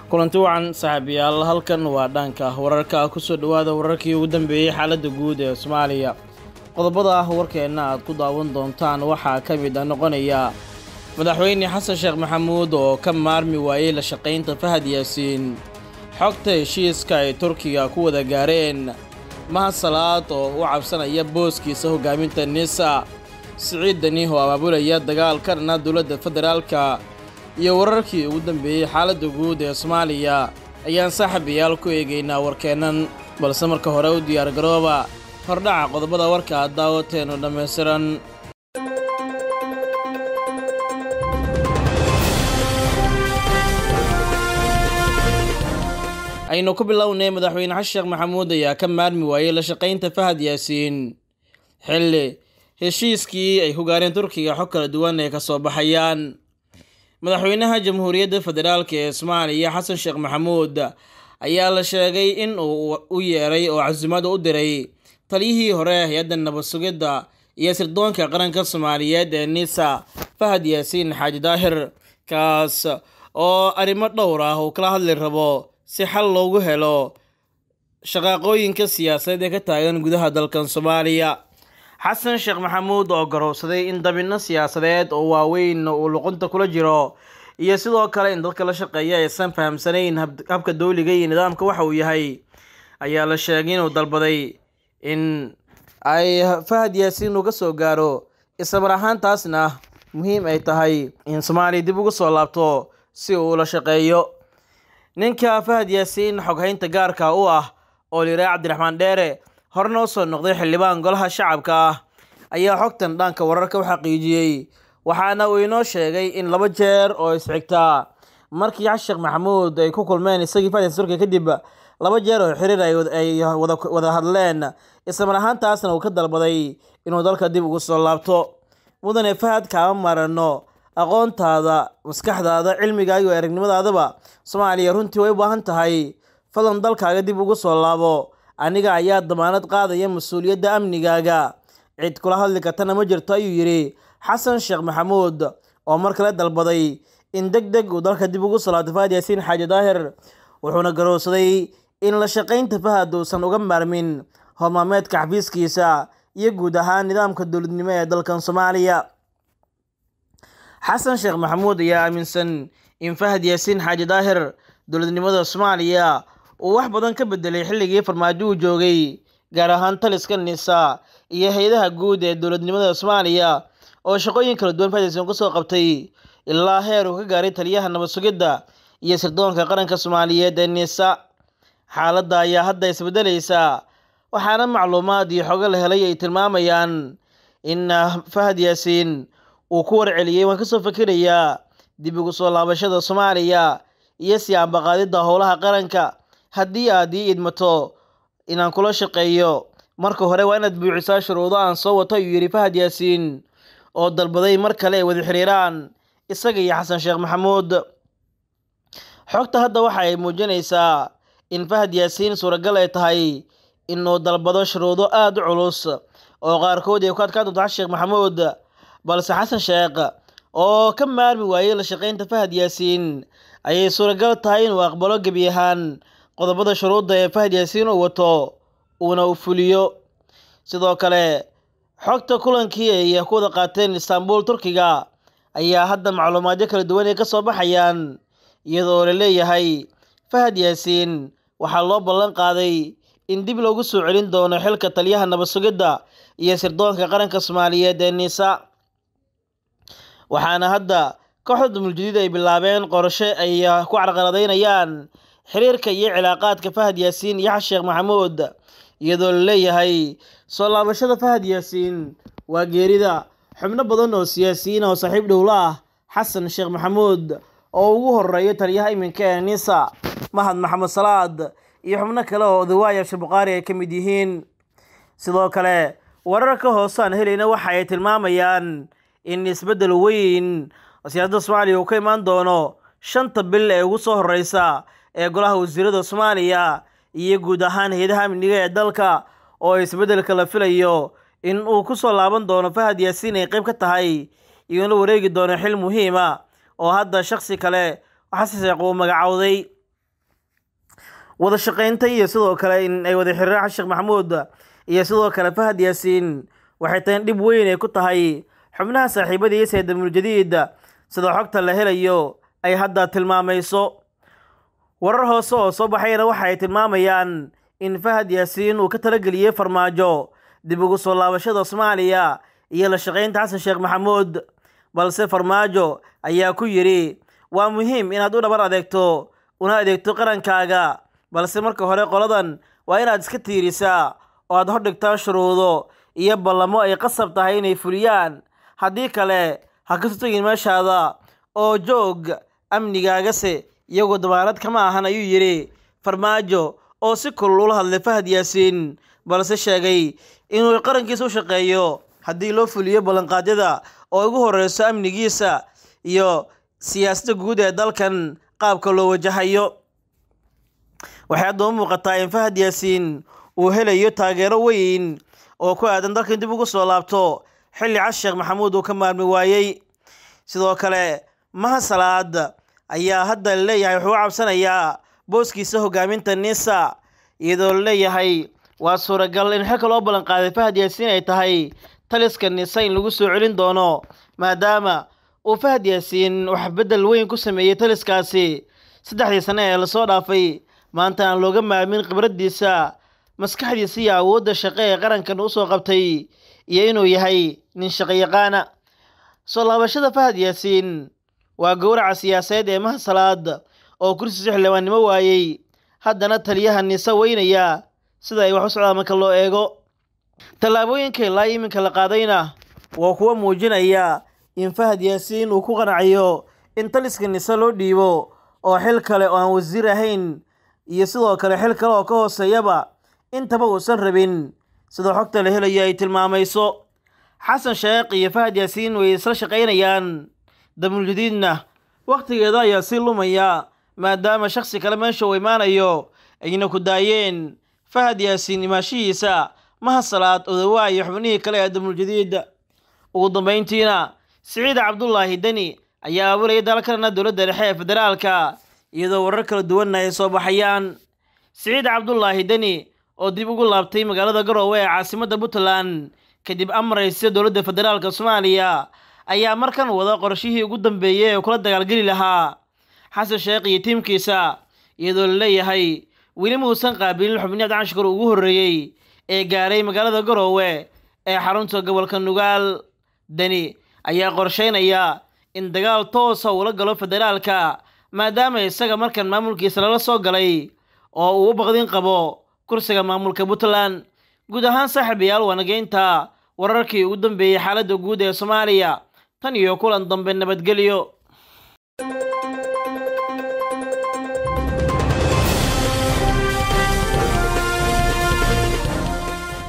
kulanti wacan saaxiibayaal halkan waa dhanka wararka kusoo dhowaada wararkii ugu dambeeyey xaaladda guud ee soomaaliya qodobada ah warkeenna aad ku daawan doontaan waxaa ka mid a noqonaya madaxweyne xasan sheekh maxamuud oo ka maarmi waayey la shaqaynta fahad yaasiin xogta heshiiska ay turkiga ku wada gaareen mahad salaad oo u cabsanaya booskiisa hogaaminta nisa siciid daniih oo abaabulaya dagaal ka dhana dowladda federaalka iyo wararkii ugu dambeeyey xaaladda guud ee soomaaliya ayaan saaxiibayaal ku eegaynaa warkeennan balse marka hore u diyaargarooba hordhaca qodobada warka aad daawateenu dhammaystiran aynu ku bilownay madaxweyne xasan sheekh maxamuud ayaa ka maarmi waayey la shaqaynta fahad yaasiin xilli heshiiskii ay ku gaareen turkiga xog kala duwan ay ka soo baxayaan madaxweynaha jamhuuriyadda federaalk ee soomaaliya xasan sheekh maxamuud ayaa la sheegay in uu u yeeray oo casuumada u diray taliyihii hore hay-adda nabad sugidda iyo sirdoonka qaranka soomaaliyeed ee nisa fahad yaasiin xaaji daahir kaas oo arrimo dhowr ah uu kala hadli rabo si xal loogu helo shaqaaqooyinka siyaasadeed ee ka taagan gudaha dalkan soomaaliya xasan sheekh maxamuud oo garowsaday in dabinno siyaasadeed oo waaweyn uu luqunta kula jiro iyo sidoo kale in dadka la shaqeeya aysan fahamsanayn habka dowliga iyo nidaamka waxa uu yahay ayaa la sheegay inuu dalbaday in ay fahad yaasiin uga soo gaaro islamar ahaantaasna muhiim ay tahay in soomaaliya dib ugu soo laabto si uu la shaqeeyo ninka fahad yaasiin xoghaynta gaarka u ah oo liraa cabdiraxmaan dheere horena usoo noqday xildhibaan golaha shacabka ah ayaa xogtan dhanka wararka u xaqiijiyey waxaana uu inoo sheegay in laba jeer oo isxigtaa markii xasan sheekh maxamuud ay ku kulmeen isagii fahad yaasiin turkiya kadib laba jeer oo xiriir ay wada hadleen islamar ahaantaasna uu ka dalbaday inuu dalka dib ugu soo laabto mudane fahad kaama marano aqoontaada maskaxdaada cilmigaaga iyo aragnimadaadaba soomaaliya runtii way u baahan tahay fadlan dalkaaga dib ugu soo laabo aniga ayaa damaanad qaadaya mas-uuliyadda amnigaaga cid kula hadli kartana ma jirto ayuu yidhi xasan sheekh maxamuud oo mar kale dalbaday in deg deg uu dalka dib ugu soo laabto fahad yaasiin xaaji daahir wuxuuna garowsaday in la shaqaynta fahad uusan uga maarmin hormaameedka xafiiskiisa iyo guud ahaan nidaamka dowladnimo ee dalkan soomaaliya xasan sheekh maxamuud ayaa aaminsan in fahad yaasiin xaaji daahir dowladnimada soomaaliya uu wax badan ka bedelay xilligii farmaajo uu joogay gaar ahaan taliska nisa iyo hay-adaha guud ee dowladnimada soomaaliya oo shaqooyin kala duwan fahad yaasiin kusoo qabtay ilaa heer uu ka gaaray taliyaha nabad sugidda iyo sirdoonka qaranka soomaaliyeed ee nisa xaaladda ayaa hadda isbedelaysa waxaana macluumaad iyo xogo la helay ay tilmaamayaan in fahad yaasiin uu ku warceliyey waan kasoo fakerayaa dib ugu soo laabashada soomaaliya iyo siyaanbaqaadidda howlaha qaranka haddii aad ii idmato inaan kula shaqeeyo marka hore waa inaad buuxisaa shuruudo aan soo wato ayuu yidhi fahad yaasiin oo dalbaday mar kale ay wada xiriiraan isaga iyo xasan sheekh maxamuud xogta hadda waxa ay muujinaysaa in fahad yaasiin suuragal ay tahay inuu dalbado shuruudo aada u culus oo qaarkood ay ku adkaan doonto xasan sheekh maxamuud balse xasan sheekh oo ka maarmi waayey la shaqaynta fahad yaasiin ayay suuragal tahay inuu aqbalo gebi ahaan qodobada shuruudda ee fahad yaasiin uu wato uuna u fuliyo sidoo kale xogta kulankii ay ku wada qaateen istaanbul turkiga ayaa hadda macluumaadyo kala duwan ay ka soo baxayaan iyadoo la leeyahay fahad yaasiin waxaa loo ballan qaaday in dib loogu soo celin doono xilka taliyaha nabad sugidda iyo sirdoonka qaranka soomaaliyeed ee nisa waxaana hadda kooxda dumuljudiid ay bilaabeen qorshe ay ku carqaladaynayaan xiriirka iyo cilaaqaadka fahad yaasiin iyo xasan sheekh maxamuud iyadoo la leeyahay soo laabashada fahad yaasiin waa geerida xubno badan oo siyaasiyiin oo saaxiib dhowla ah xasan sheekh maxamuud oo ugu horeeyo taliyaha iminka ee nisa mahad maxamed salaad iyo xubno kale oo odawaaya shabuqaari ay ka mid yihiin sidoo kale wararka hoose aan helayna waxa ay tilmaamayaan in isbeddel weyn siyaasadda soomaaliya uu ka imaan doono shanta bil ee ugu soo horeysa ee golaha wasiirada soomaaliya iyo guud ahaan hay-adaha amniga ee dalka oo isbeddelka la filayo in uu ku soo laaban doono fahad yaasiin ay qayb ka tahay iyo in la wareegi doono xil muhiima oo hadda shaksi kale xasan sheekh uu magacowday wada shaqaynta iyo sidoo kale in ay wada xiriiraan xasan sheekh maxamuud iyo sidoo kale fahad yaasiin waxay tahay dhib weyn ay ku tahay xubnaha saaxiibadiisa ee damuuljadiid sida xogta la helayo ay hadda tilmaamayso warar hoose oo soo baxayna waxa ay tilmaamayaan in fahad yaasiin uu ka talageliyey farmaajo dib ugu soo laabashada soomaaliya iyo la shaqaynta xasan sheekh maxamuud balse farmaajo ayaa ku yidhi waa muhiim inaad u dhabar adeegto una adeegto qarankaaga balse marka hore qoladan waa inaad iska tiirisaa oo aad hordhigtaa shuruudo iyo ballamo ay qasab tahay inay fuliyaan haddii kale ha ka sotogin meeshaada oo joog amnigaagase iyagoo dabaarad kama ahan ayuu yidhi farmaajo oo si kulul ula hadlay fahad yaasiin balse sheegay inuu qarankiisa u shaqeeyo haddii loo fuliyo ballanqaadyada oo ugu horeyso amnigiisa iyo siyaasadda guud ee dalkan qaabka loo wajahayo waxay haddaba muuqataa in fahad yaasiin uu helayo taageero weyn oo ku aadan dalkan dib ugu soo laabto xilli cas sheekh maxamuud uu ka maarmi waayey sidoo kale maha salaad ayaa hadda laleeyahay wuxuu u cabsanayaa booskiisa hogaaminta nisa iyadoo laleeyahay waa suuragal in xilka loo ballanqaaday fahad yaasiin ay tahay taliska nisa in lagu soo celin doono maadaama uu fahad yaasiin wax beddel weyn ku sameeyey taliskaasi saddexdii sane ee lasoo dhaafay maanta aan looga maarmin khibraddiisa maskaxdiisa iyo awoodda shaqe ee qarankan usoo qabtay iyo inuu yahay nin shaqayaqaana soo laabashada fahad yaasiin waa gowraca siyaasadeed ee mahasalaad oo kursiisa xildhibaannimo waayey haddana taliyaha nise weynaya sida ay wax u socdaan marka loo eego tallaabooyinka ilaa iminka la qaadayna waa kuwa muujinaya in fahad yaasiin uu ku qanacayo in taliska nise loo dhiibo oo xil kale oo aan wasiir ahayn iyo sidoo kale xil kale oo ka hooseeyaba intaba uusan rabin sida xogta la helayo ay tilmaamayso xasan sheekh iyo fahad yaasiin way isla shaqaynayaan damuuljadiidna wakhtigeeda ayaa sii lumaya maadaama shaksi kale meesha uu imaanayo ayna ku daayeen fahad yaasiin imaashihiisa mahasalaad odawaa iyo xubnihii kale ee damuuljadiid ugu dambayntiina siciid cabdulaahi deni ayaa abuuraya dalkana dowladda dhexe ee federaalka iyadoo warar kala duwanna ay soo baxayaan siciid cabdulaahi deni oo dib ugu laabtay magaalada garoowe ee caasimadda puntland kadib amaraysa dowladda federaalka soomaaliya ayaa markan wada qorshihii ugu dambeeyey ee kula dagaalgeli lahaa xasan sheekh iyo tiimkiisa iyadoo la leeyahay weli muusan qaabilin xubniyaad canshkar ugu horreeyey ee gaaray magaalada garoowe ee xarunta gobolka nugaal deni ayaa qorsheynaya in dagaal toosa uula galo federaalka maadaama isaga markan maamulkiisa lala soo galay oo uu u baqdin qabo kursiga maamulka puntland guud ahaan saaxiibayaal waanageynta wararkii ugu dambeeyey xaaladda guud ee soomaaliya tan iyo kulan dambe nabadgelyo